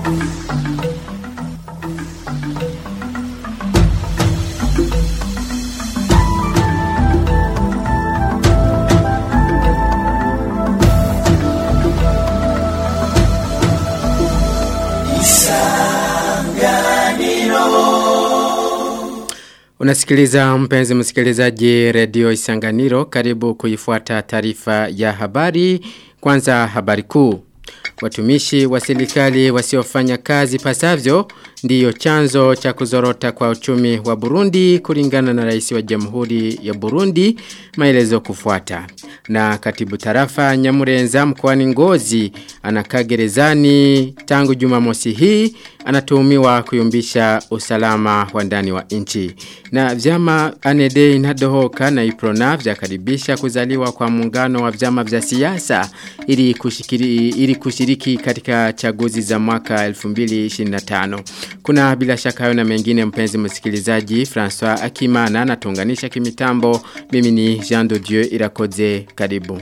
Unasikiliza mpenzi msikilizaji redio Isanganiro karibu kuifuata taarifa ya habari kwanza habari kuu. Watumishi wa serikali wasiofanya kazi pasavyo ndiyo chanzo cha kuzorota kwa uchumi wa Burundi kulingana na rais wa Jamhuri ya Burundi maelezo kufuata. Na katibu tarafa Nyamurenza mkoani Ngozi anakaa gerezani tangu Jumamosi hii anatuhumiwa kuyumbisha usalama wa ndani wa nchi. Na vyama Anede inadohoka na Iprona vyakaribisha kuzaliwa kwa muungano wa vyama vya siasa ili kushikiri, ili kushiriki katika chaguzi za mwaka 2025. Kuna bila shaka hayo na mengine mpenzi msikilizaji François Akimana anatunganisha kimitambo mimi ni Jean de Dieu Irakoze karibu.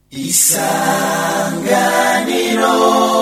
Isanganiro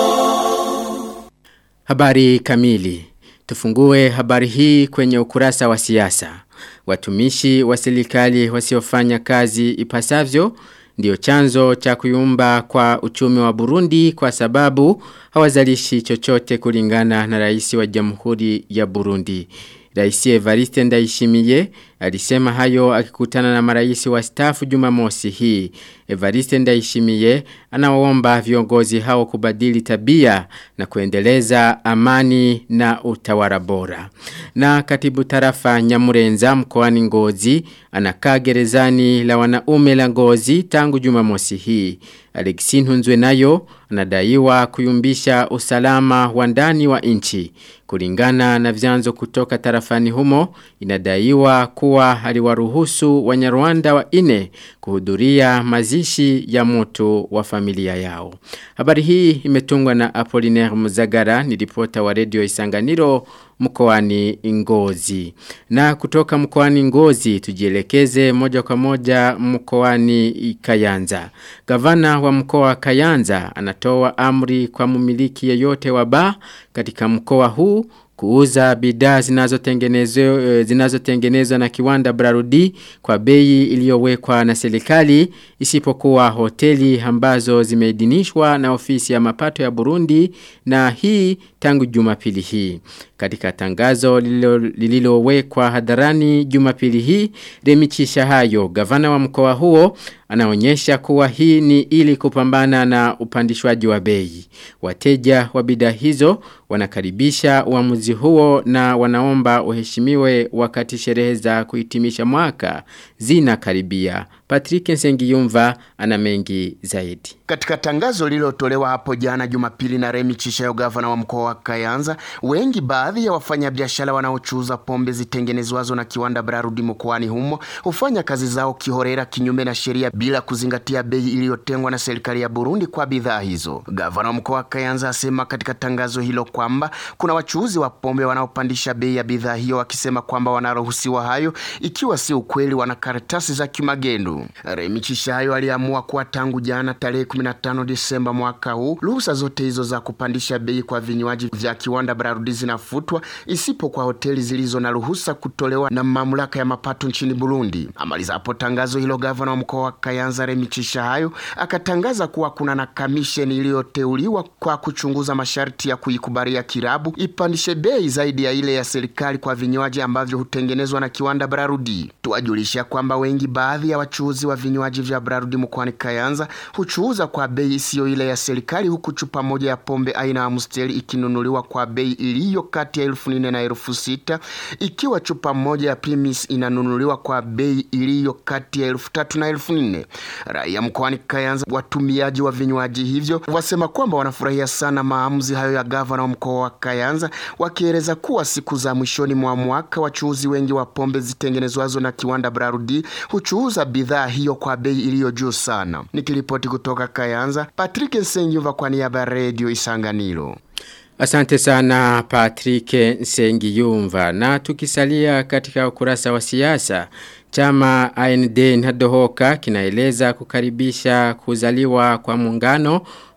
Habari kamili. Tufungue habari hii kwenye ukurasa wa siasa. Watumishi wa serikali wasiofanya kazi ipasavyo ndio chanzo cha kuyumba kwa uchumi wa Burundi kwa sababu hawazalishi chochote kulingana na rais wa Jamhuri ya Burundi. Rais Evariste Ndayishimiye alisema hayo akikutana na marais wa stafu Jumamosi hii. Evariste Ndayishimiye anawaomba viongozi hao kubadili tabia na kuendeleza amani na utawala bora. Na katibu tarafa Nyamurenza mkoani Ngozi anakaa gerezani la wanaume la Ngozi tangu Jumamosi hii. Alexin Hunzwe nayo anadaiwa kuyumbisha usalama wa ndani wa nchi. Kulingana na vyanzo kutoka tarafani humo inadaiwa kuwa aliwaruhusu Wanyarwanda wa ine kuhudhuria mazishi ya moto wa familia yao. Habari hii imetungwa na Apollinaire Muzagara ni ripota wa Radio Isanganiro mkoani Ngozi. Na kutoka mkoani Ngozi tujielekeze moja kwa moja mkoani Kayanza. Gavana wa mkoa Kayanza anatoa amri kwa mumiliki yeyote wa baa katika mkoa huu kuuza bidhaa zinazotengenezwa zinazotengenezwa na kiwanda Brarudi kwa bei iliyowekwa na serikali isipokuwa hoteli ambazo zimeidhinishwa na ofisi ya mapato ya Burundi na hii tangu Jumapili hii. Katika tangazo lililowekwa lililo hadharani Jumapili hii, Remichisha hayo gavana wa mkoa huo anaonyesha kuwa hii ni ili kupambana na upandishwaji wa bei. Wateja wa bidhaa hizo wanakaribisha uamuzi huo na wanaomba uheshimiwe wakati sherehe za kuhitimisha mwaka zinakaribia. Patrick Nsengiyumva ana mengi zaidi. Katika tangazo lililotolewa hapo jana Jumapili na Remi Chishayo gavana wa mkoa wa Kayanza, wengi baadhi ya wafanyabiashara wanaochuuza pombe zitengenezwazo na kiwanda Brarudi mkoani humo hufanya kazi zao kihorera kinyume na sheria bila kuzingatia bei iliyotengwa na serikali ya Burundi kwa bidhaa hizo. Gavana wa mkoa wa Kayanza asema katika tangazo hilo kwamba kuna wachuuzi wa pombe wanaopandisha bei ya bidhaa hiyo wakisema kwamba wanaruhusiwa hayo, ikiwa si ukweli wana karatasi za kimagendo. Remi Chishayo aliamua kuwa tangu jana tarehe 15 Disemba mwaka huu ruhusa zote hizo za kupandisha bei kwa vinywaji vya kiwanda Brarudi zinafutwa isipo kwa hoteli zilizo na ruhusa kutolewa na mamlaka ya mapato nchini Burundi. Amaliza hapo tangazo hilo, gavana wa mkoa wa Kayanza Remi Chishayo akatangaza kuwa kuna na kamisheni iliyoteuliwa kwa kuchunguza masharti ya kuikubalia kirabu ipandishe bei zaidi ya ile ya serikali kwa vinywaji ambavyo hutengenezwa na kiwanda Brarudi. Tuwajulisha kwamba wengi baadhi ya wachuuzi wa vinywaji vya Brarudi mkoani Kayanza huchuuza kwa bei isiyo ile ya serikali, huku chupa moja ya pombe aina ya Amstel ikinunuliwa kwa bei iliyo kati ya elfu nne na elfu sita ikiwa chupa moja ya Primus inanunuliwa kwa bei iliyo kati ya elfu tatu na elfu nne. Raia mkoani Kayanza, watumiaji wa vinywaji hivyo wasema kwamba wanafurahia sana maamuzi hayo ya gavana wa mkoa wa Kayanza, wakieleza kuwa siku za mwishoni mwa mwaka wachuuzi wengi wa pombe zitengenezwazo na kiwanda Brarudi huchuuza bidhaa hiyo kwa bei iliyo juu sana. Nikiripoti kutoka Kayanza, Patrick Nsengyuva kwa niaba ya Radio Isanganiro. Asante sana Patrick Nsengiyumva na tukisalia katika ukurasa wa siasa Chama AND Nadohoka kinaeleza kukaribisha kuzaliwa kwa muungano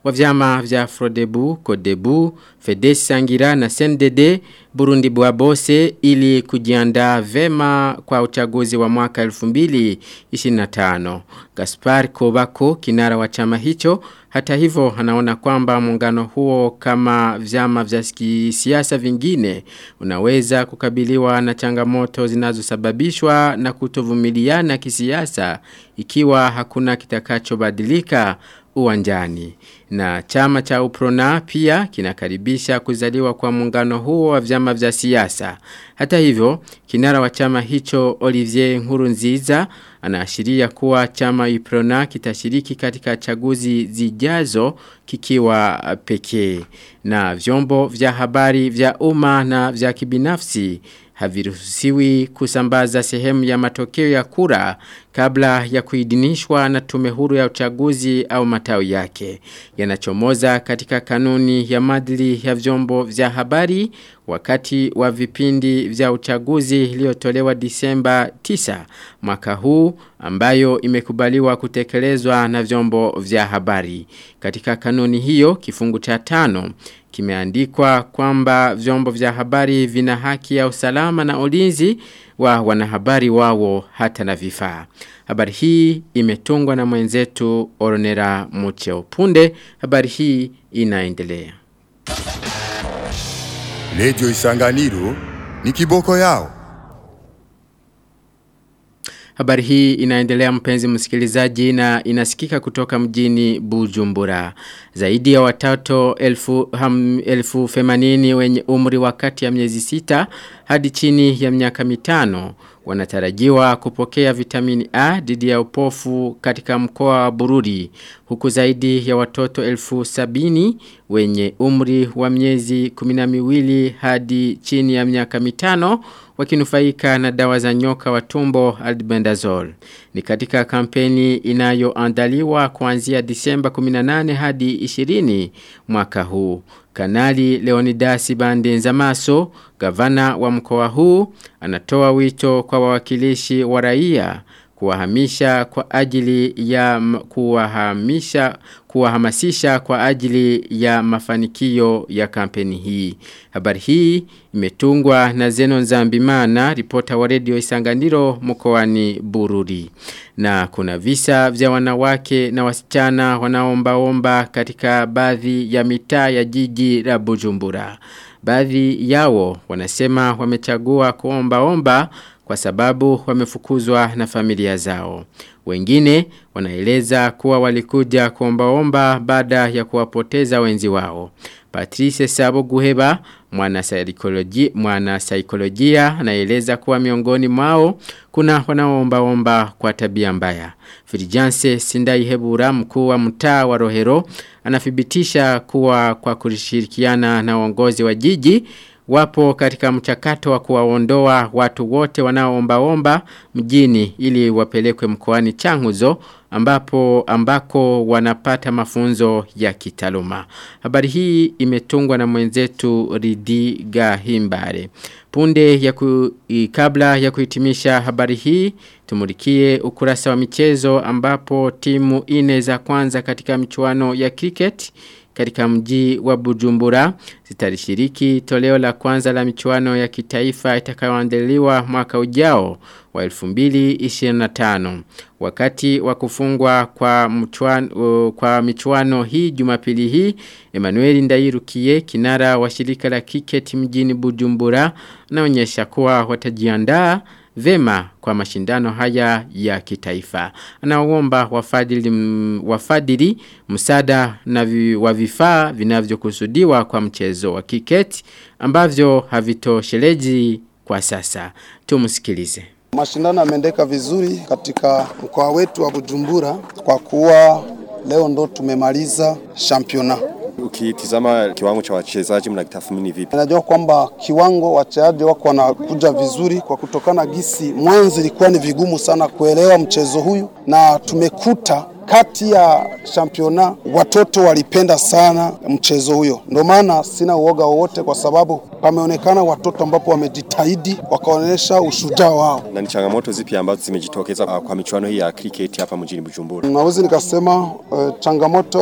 wa vyama vya Frodebu, Kodebu, Fedesi Sangira na Sendede Burundi Bwabose ili kujiandaa vema kwa uchaguzi wa mwaka 2025. Gaspar Kobako kinara wa chama hicho hata hivyo anaona kwamba muungano huo kama vyama vya siasa vingine unaweza kukabiliwa na changamoto zinazosababishwa na kutovumiliana kisiasa ikiwa hakuna kitakachobadilika uwanjani. Na chama cha Uprona pia kinakaribisha kuzaliwa kwa muungano huo wa vyama vya siasa. Hata hivyo, kinara wa chama hicho Olivier Nkurunziza anaashiria kuwa chama Uprona kitashiriki katika chaguzi zijazo kikiwa pekee. Na vyombo vya habari vya umma na vya kibinafsi haviruhusiwi kusambaza sehemu ya matokeo ya kura kabla ya kuidinishwa na tume huru ya uchaguzi au matawi yake. Yanachomoza katika kanuni ya madili ya vyombo vya habari wakati wa vipindi vya uchaguzi iliyotolewa Disemba 9 mwaka huu ambayo imekubaliwa kutekelezwa na vyombo vya habari. Katika kanuni hiyo kifungu cha tano kimeandikwa kwamba vyombo vya habari vina haki ya usalama na ulinzi wa wanahabari wao hata na vifaa. Habari hii imetungwa na mwenzetu Oronera Mucheo. Punde habari hii inaendelea. Lejo Isanganiro ni kiboko yao. Habari hii inaendelea mpenzi msikilizaji na inasikika kutoka mjini Bujumbura. Zaidi ya watoto elfu, ham, elfu femanini wenye umri wakati ya miezi sita hadi chini ya miaka mitano wanatarajiwa kupokea vitamini A dhidi ya upofu katika mkoa wa Bururi huku zaidi ya watoto elfu sabini wenye umri wa miezi kuminamiwili hadi chini ya miaka mitano wakinufaika na dawa za nyoka wa tumbo albendazole. Ni katika kampeni inayoandaliwa kuanzia Disemba 18 hadi 20 mwaka huu. Kanali Leonidas Bandenzamaso, gavana wa mkoa huu, anatoa wito kwa wawakilishi wa raia kuwahamisha kwa ajili ya kuwahamisha kuwahamasisha kwa ajili ya mafanikio ya kampeni hii. Habari hii imetungwa na Zeno Nzambimana, ripota wa redio Isanganiro mkoani Bururi. Na kuna visa vya wanawake na wasichana wanaomba-omba katika baadhi ya mitaa ya jiji la Bujumbura. Baadhi yao wanasema wamechagua kuomba-omba kwa sababu wamefukuzwa na familia zao. Wengine wanaeleza kuwa walikuja kuombaomba baada ya kuwapoteza wenzi wao. Patrice Sabo Guheba, mwana saikolojia, mwana saikolojia anaeleza kuwa miongoni mwao kuna wanaoomba-omba kwa tabia mbaya. Firijanse Sindai Hebura mkuu wa mtaa wa Rohero anathibitisha kuwa kwa kushirikiana na uongozi wa jiji wapo katika mchakato wa kuwaondoa watu wote wanaoomba-omba mjini ili wapelekwe mkoani Changuzo ambapo ambako wanapata mafunzo ya kitaluma. Habari hii imetungwa na mwenzetu Ridi Gahimbare. Punde ya ku, kabla ya kuhitimisha habari hii tumulikie ukurasa wa michezo ambapo timu ine za kwanza katika michuano ya cricket katika mji wa Bujumbura zitalishiriki toleo la kwanza la michuano ya kitaifa itakayoandaliwa mwaka ujao wa 2025 wakati wa kufungwa kwa mchuano, uh, kwa michuano hii Jumapili hii Emmanuel Ndairukiye kinara wa shirika la cricket mjini Bujumbura anaonyesha kuwa watajiandaa vema kwa mashindano haya ya kitaifa. Anaomba wafadhili wafadhili msaada na vi, wa vifaa vinavyokusudiwa kwa mchezo wa kiketi ambavyo havitosheleji kwa sasa. Tumsikilize. Mashindano yameendeka vizuri katika mkoa wetu wa Bujumbura kwa kuwa leo ndo tumemaliza championa. Ukitizama kiwango cha wachezaji mnakitathmini vipi? Najua kwamba kiwango wachezaji wako wanakuja vizuri kwa kutokana gisi mwanzo ilikuwa ni vigumu sana kuelewa mchezo huyu, na tumekuta kati ya championa watoto walipenda sana mchezo huyo. Ndio maana sina uoga wowote, kwa sababu pameonekana watoto ambapo wamejitahidi wakaonyesha ushujaa wao. Na ni changamoto zipi ambazo zimejitokeza kwa michuano hii ya cricket hapa mjini Bujumbura? Naweza nikasema uh, changamoto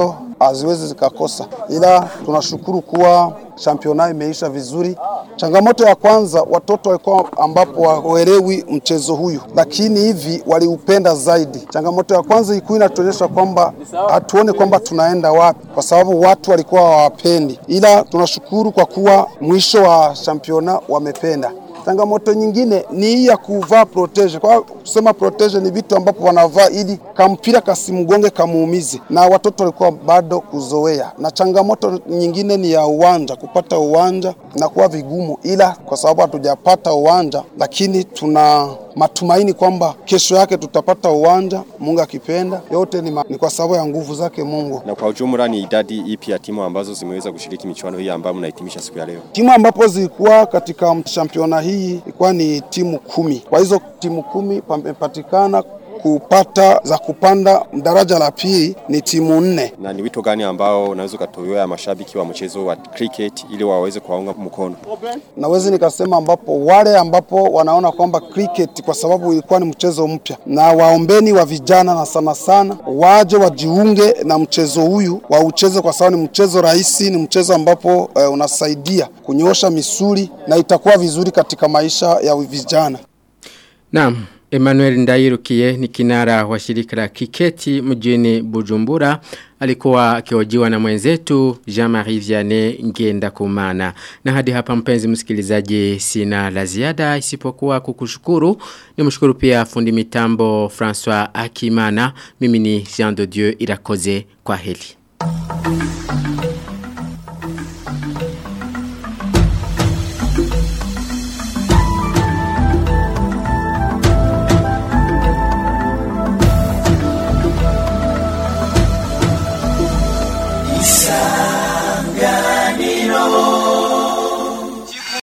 haziwezi zikakosa, ila tunashukuru kuwa championa imeisha vizuri. Changamoto ya kwanza, watoto walikuwa ambapo waelewi mchezo huyu, lakini hivi waliupenda zaidi. Changamoto ya kwanza ilikuwa inatuonyesha kwamba hatuone kwamba tunaenda wapi, kwa sababu watu walikuwa hawapendi, ila tunashukuru kwa kuwa mwisho wa championa wamependa. Changamoto nyingine ni hii ya kuvaa protege. Kwa kusema protege ni vitu ambapo wanavaa ili kampira kasimgonge kamuumize, na watoto walikuwa bado kuzoea. Na changamoto nyingine ni ya uwanja, kupata uwanja inakuwa vigumu, ila kwa sababu hatujapata uwanja, lakini tuna matumaini kwamba kesho yake tutapata uwanja, Mungu akipenda. Yote ni, ma, ni kwa sababu ya nguvu zake Mungu. Na kwa ujumla ni idadi ipi ya timu ambazo zimeweza kushiriki michuano hii ambayo mnahitimisha siku ya leo? Timu ambapo zilikuwa katika championa hii ilikuwa ni timu kumi. Kwa hizo timu kumi pamepatikana kupata za kupanda daraja la pili ni timu nne. Na ni wito gani ambao unaweza ukatolewa mashabiki wa mchezo wa cricket ili waweze kuwaunga mkono? Naweza nikasema ambapo wale ambapo wanaona kwamba cricket kwa sababu ilikuwa ni mchezo mpya, na waombeni wa vijana na sana sana waje wajiunge na mchezo huyu waucheze, kwa sababu ni mchezo rahisi, ni mchezo ambapo eh, unasaidia kunyoosha misuli na itakuwa vizuri katika maisha ya vijana. Naam, Emmanuel Ndairukiye ni kinara wa shirika la kiketi mjini Bujumbura alikuwa akihojiwa na mwenzetu Jean-Marie Vianney Ngenda Kumana. Na hadi hapa mpenzi msikilizaji sina la ziada isipokuwa kukushukuru. Nimshukuru pia fundi mitambo François Akimana. Mimi ni Jean de Dieu Irakoze kwa heli.